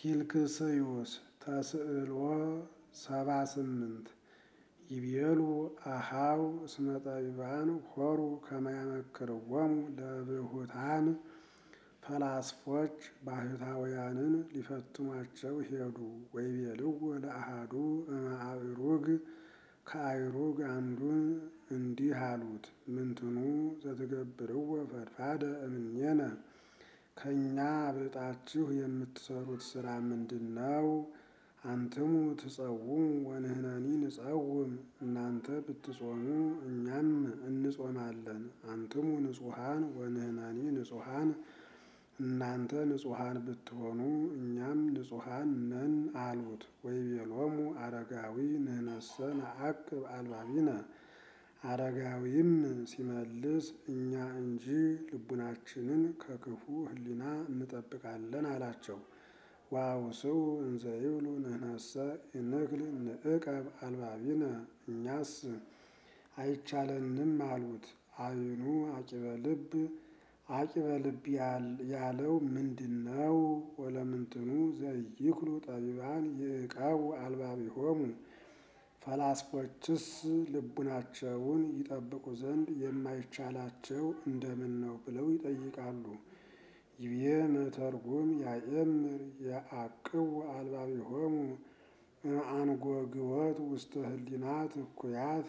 ኪልክስዩስ ተስዕሎ ሰባ ስምንት ይቤሉ አሃው እስመ ጠቢባን ሆሩ ከመያመክርዎሙ ለብሁታን ፈላስፎች ባህታውያንን ሊፈትኗቸው ሄዱ። ወይቤልዎ ለአሃዱ እምአእሩግ ከአእሩግ አንዱን እንዲህ አሉት፣ ምንትኑ ዘትገብርዎ ፈድፋደ እምኔነ ከእኛ አብልጣችሁ የምትሰሩት ሥራ ምንድን ነው? አንትሙ ትጸውሙ ወንሕነኒ ንጸውም። እናንተ ብትጾሙ እኛም እንጾማለን። አንትሙ ንጹሐን ወንሕነኒ ንጹሐን እናንተ ንጹሐን ብትሆኑ እኛም ንጹሐን ነን አሉት። ወይቤሎሙ አረጋዊ ንሕነሰ ነዐቅብ አልባቢነ አረጋዊም ሲመልስ እኛ እንጂ ልቡናችንን ከክፉ ሕሊና እንጠብቃለን አላቸው። ወአውስኡ እንዘ ይብሉ ንሕነሰ ኢንክል ንዕቀብ አልባቢነ እኛስ አይቻለንም አሉት። አይኑ አቂበ ልብ አቂበ ልብ ያለው ምንድን ነው? ወለምንትኑ ዘይክሉ ጠቢባን ይዕቀቡ አልባቢሆሙ ፈላስፎችስ ልቡናቸውን ይጠብቁ ዘንድ የማይቻላቸው እንደምን ነው ብለው ይጠይቃሉ። ይቤ መተርጉም ያእምር የዐቅቡ አልባቢሆሙ እምአንጐግወት ውስተ ህሊናት እኩያት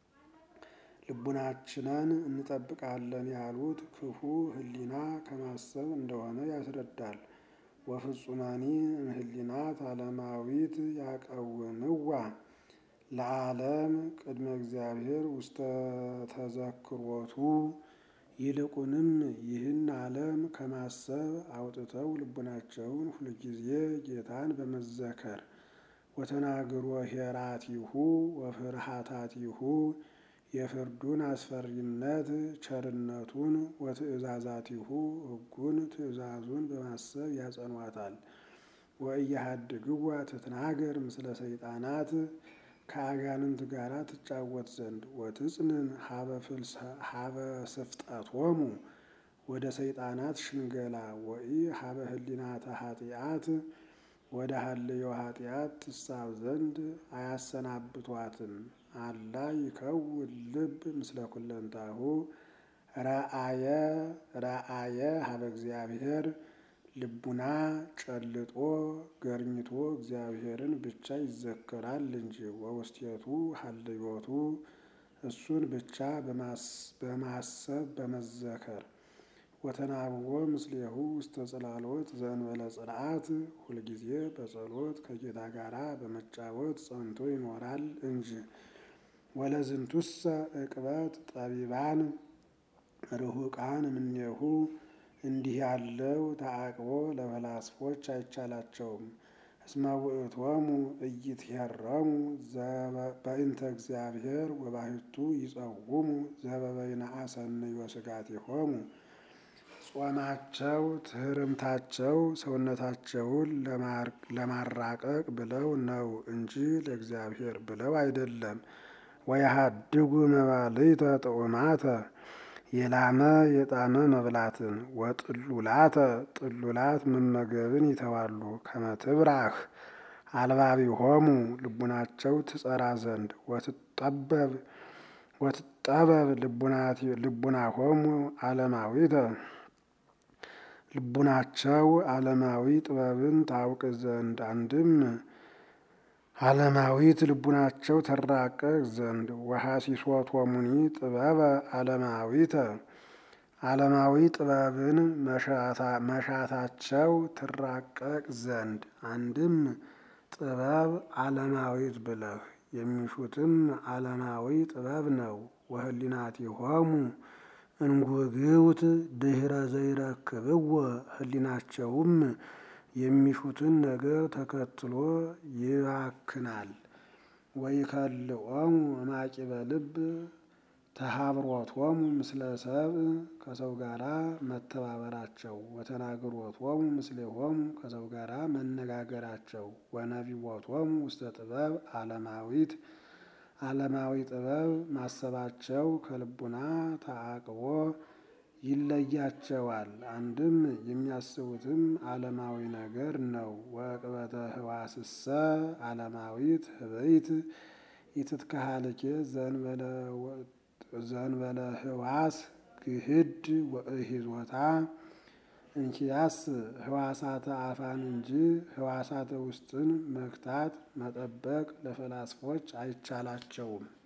ልቡናችንን እንጠብቃለን ያሉት ክፉ ህሊና ከማሰብ እንደሆነ ያስረዳል። ወፍጹማኒ እምህሊናት ዓለማዊት ያቀውንዋ ለዓለም ቅድመ እግዚአብሔር ውስተ ተዘክሮቱ ይልቁንም ይህን ዓለም ከማሰብ አውጥተው ልቡናቸውን ሁልጊዜ ጌታን በመዘከር ወተናግሮ ኄራቲሁ ወፍርሃታቲሁ የፍርዱን አስፈሪነት ቸርነቱን ወትእዛዛቲሁ ሕጉን ትእዛዙን በማሰብ ያጸኗታል። ወእያሃድግዋ ትትናገር ምስለ ሰይጣናት ከአጋንንት ጋር ትጫወት ዘንድ ወትጽንን ሀበ ስፍጠቶሙ ወደ ሰይጣናት ሽንገላ ወኢ ሀበ ህሊናተ ኃጢአት ወደ ሀልዮ ኃጢአት ትሳብ ዘንድ አያሰናብቷትም። አላ ይከውን ልብ ምስለ ኩለንታሁ ረአየ ረአየ ሀበ እግዚአብሔር ልቡና ጨልጦ ገርኝቶ እግዚአብሔርን ብቻ ይዘከራል እንጂ ወውስቴቱ ሀልዮቱ እሱን ብቻ በማሰብ በመዘከር ወተናብቦ ምስሌሁ ውስተ ጽላሎት ዘእንበለ ጽርዓት ሁልጊዜ በጸሎት ከጌታ ጋር በመጫወት ጸንቶ ይኖራል እንጂ። ወለዝንቱሰ ዕቅበት ጠቢባን ርሁቃን እምኔሁ እንዲህ ያለው ተዓቅቦ ለፈላስፎች አይቻላቸውም። እስመ ውእቶሙ ኢይትሄረሙ በእንተ እግዚአብሔር ወባሕቱ ይጸውሙ ዘበበይነ አሰንዮ ሥጋቲሆሙ ጾማቸው ትሕርምታቸው ሰውነታቸውን ለማራቀቅ ብለው ነው እንጂ ለእግዚአብሔር ብለው አይደለም። ወየሃድጉ መባልዕተ ጥዑማተ የላመ የጣመ መብላትን ወጥሉላተ ጥሉላት መመገብን ይተዋሉ። ከመትብራህ አልባቢሆሙ ልቡናቸው ትጸራ ዘንድ ወትጠበብ ወትጠበብ ልቡናሆሙ ዓለማዊተ ልቡናቸው ዓለማዊ ጥበብን ታውቅ ዘንድ አንድም ዓለማዊት ልቡናቸው ተራቀቅ ዘንድ ወሐሲሶቶሙኒ ጥበበ ዓለማዊተ ዓለማዊ ጥበብን መሻታቸው ትራቀቅ ዘንድ አንድም ጥበብ ዓለማዊት ብለህ የሚሹትም ዓለማዊ ጥበብ ነው። ወህሊናቲሆሙ እንጉግውት ድኅረ ዘይረክብዎ ህሊናቸውም የሚሹትን ነገር ተከትሎ ይባክናል። ወይከልኦሙ እማቂበ ልብ ተሃብሮቶሙ ምስለ ሰብእ ከሰው ጋራ መተባበራቸው ወተናግሮቶሙ ምስሌሆሙ ከሰው ጋራ መነጋገራቸው ወነቢቦቶሙ ውስተ ጥበብ ዓለማዊት ዓለማዊ ጥበብ ማሰባቸው ከልቡና ተዓቅቦ ይለያቸዋል። አንድም የሚያስቡትም ዓለማዊ ነገር ነው። ወዕቅበተ ህዋስሰ ዓለማዊት ህበይት ኢትትከሃልኬ ዘንበለ ህዋስ ግህድ ወእሂዞታ እንኪያስ ህዋሳተ አፋን እንጂ ህዋሳተ ውስጥን መግታት መጠበቅ ለፈላስፎች አይቻላቸውም።